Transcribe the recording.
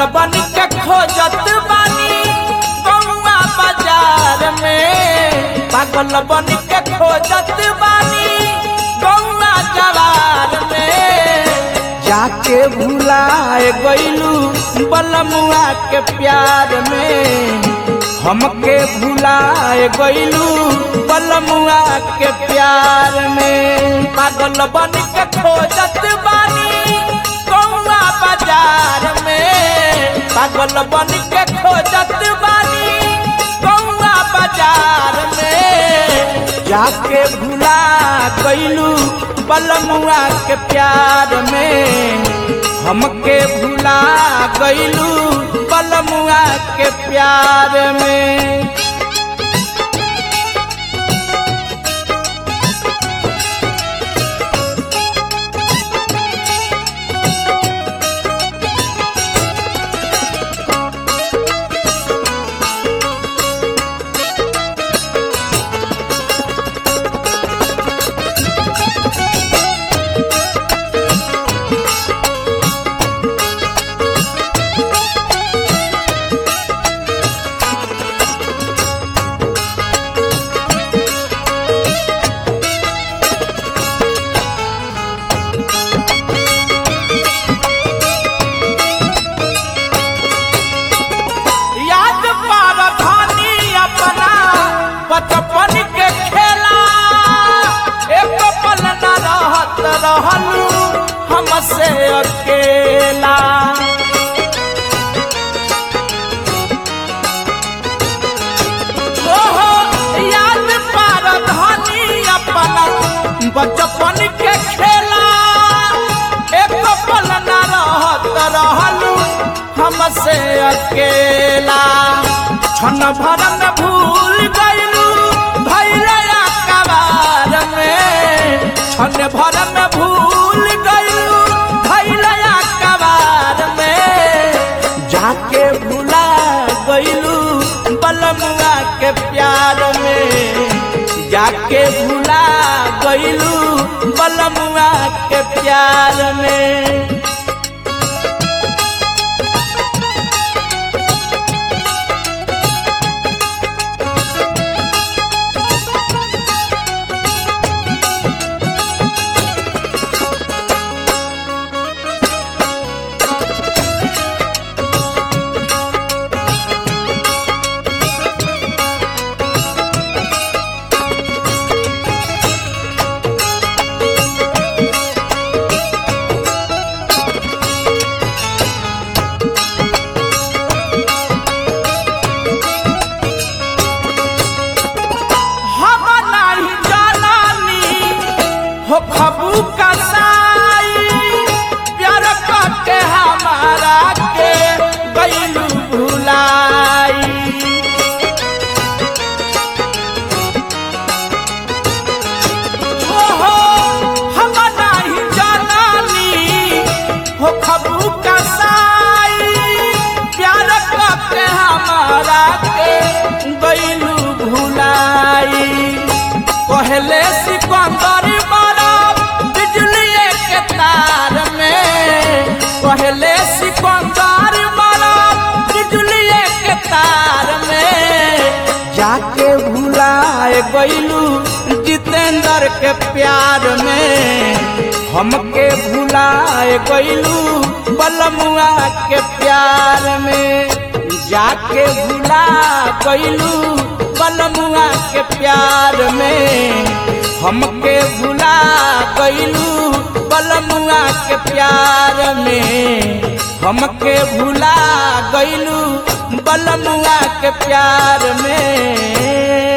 बन के खोजत बानी गौआ बाजार में पागल बन के खोजत बानी गौआ जवार में जाके भुलाए गईलू बलमुआ के प्यार में हमके भुलाए गईलू बलमुआ के प्यार में पागल बन के खोजत बानी गौआ बाजार में पागल बन के खोजत बानी गौआ बाजार में जाके भुला गईलू बलमुआ के प्यार में हमके भुला गईलू बलमुआ के प्यार में याद पार धानी अपना बचपन के खेला एक पल न रहत रहलू हमसे अकेला ओहो, याद पार धानी अपना बचपन के खेला एक पल न रहत रहलू हमसे अकेला क्षण भर में भूल गईलू भैया कबार में क्षण भर में भूल गईलू भैया कबार में जाके भुला गईलू बलमुआ के प्यार में जाके भुला गईलू बलमुआ के प्यार में हम नहीं जानानी हो खबू कसाई प्यार के हमारा के गईलू भुलाई ओहो, हम नहीं जानानी हो खबू कसाई प्यार के हमारा के गईलू भुलाई पहले सिकंदर मारा बिजली के तार में पहले सिकंदर मारा बिजली के तार में जाके भुलाए गईलू जितेंद्र के प्यार में हमके भुलाए गईलू बलमुआ के प्यार में जाके भुला गईलू बलमुआ के प्यार में हमके भुला गईलू बलमुआ के प्यार में हमके भुला गईलू बलमुआ के प्यार में